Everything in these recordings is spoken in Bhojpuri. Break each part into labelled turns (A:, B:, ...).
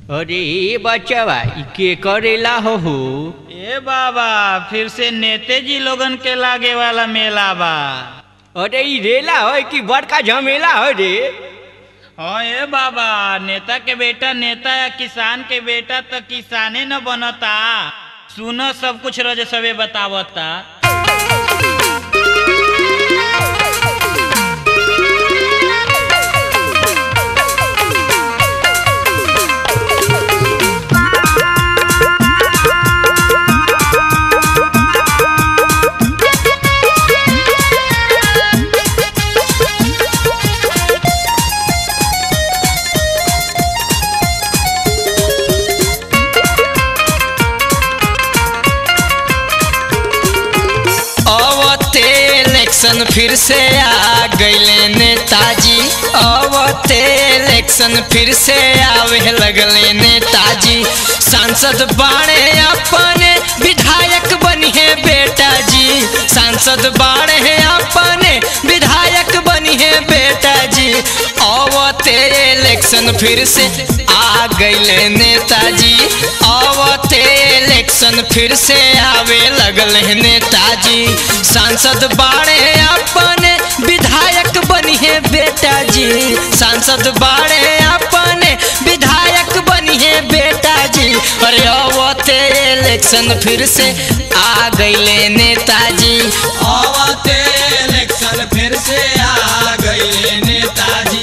A: अरे बच्चवा ई के करेला हो हो
B: ए बाबा फिर से नेते जी लोगन के लागे वाला मेला बा
A: अरे ई रेला है कि बड़का झमेला है रे
B: हाँ ए बाबा नेता के बेटा नेता या किसान के बेटा तो किसाने न बनता सुनो सब कुछ रज सबे बतावता
C: अवते इलेक्शन फिर से आ गईले नेताजी अवते इलेक्शन फिर से आवे लगले नेताजी सांसद बाड़े अपने विधायक बनिए बेटा जी सांसद बाड़े अपने विधायक बनिए बेटा जी अवते इलेक्शन फिर से आ गईले नेताजी अवते इलेक्शन फिर से आवे लगल है नेताजी सांसद बाड़े अपने विधायक बनिए बेटा जी सांसद बाड़े अपने विधायक बनिए बेटा जी अरे अवते इलेक्शन फिर से आ गईले नेताजी
D: अवते इलेक्शन फिर से आ गए नेताजी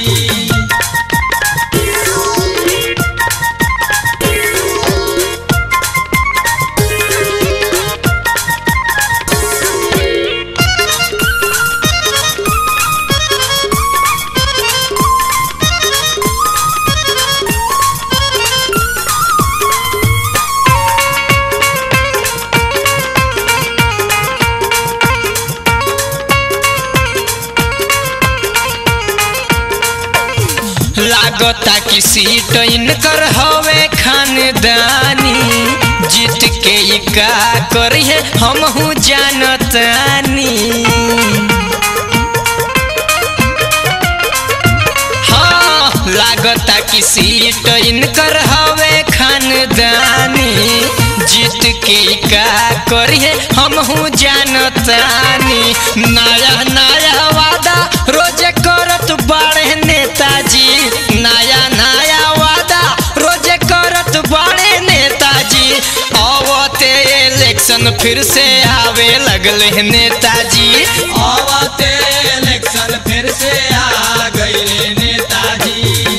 C: लागता कि सीट इनकर हवे खानदानी जीत के ई का करिए हमहू जानतानी हाँ लागता कि सीट इनकर हवे खानदानी जीत के ई का करिए हमहू जानतानी नया नया वादा रोजे करत बाड़े नेताजी नया नया वादा रोजे करत बाड़े नेताजी अवते इलेक्शन फिर से आवे लगले हैं नेताजी
D: अवते इलेक्शन फिर से आ गए नेताजी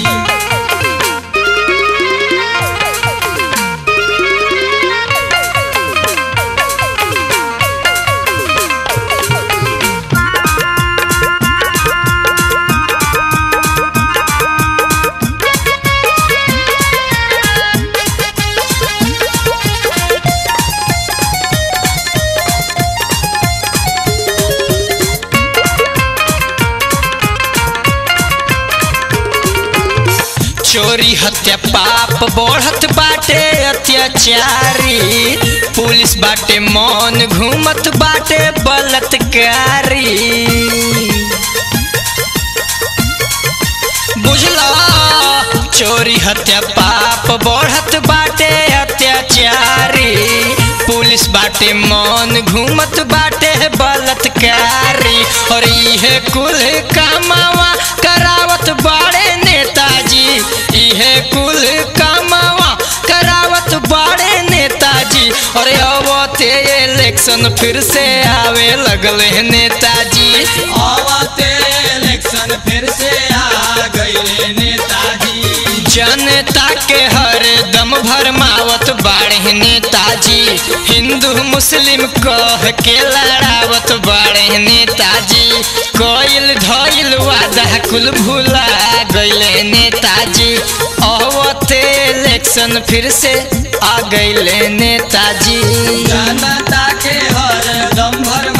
C: चोरी हत्या पाप बढ़त बाटे अत्याचारी पुलिस बाटे मौन घूमत बाटे बलात्कारी बुझला चोरी हत्या पाप बढ़त बाटे अत्याचारी पुलिस बाटे मौन घूमत बाटे बलात्कारी और इहे कुल कामावा करावत बाड़े नेताजी इहे कुल कामावा करावत बाड़े नेताजी अरे अवते इलेक्शन फिर से आवे लगले हैं नेताजी
D: अवते इलेक्शन फिर से आ गए नेताजी
C: जनता के हर दम भरमावत बाड़े नेताजी हिंदू मुस्लिम कह के लड़ावत बाड़े नेताजी कोयल धइल वादा कुल भूला गईले नेताजी अवते इलेक्शन फिर से आ गईले नेताजी
D: जनता के हर दम भर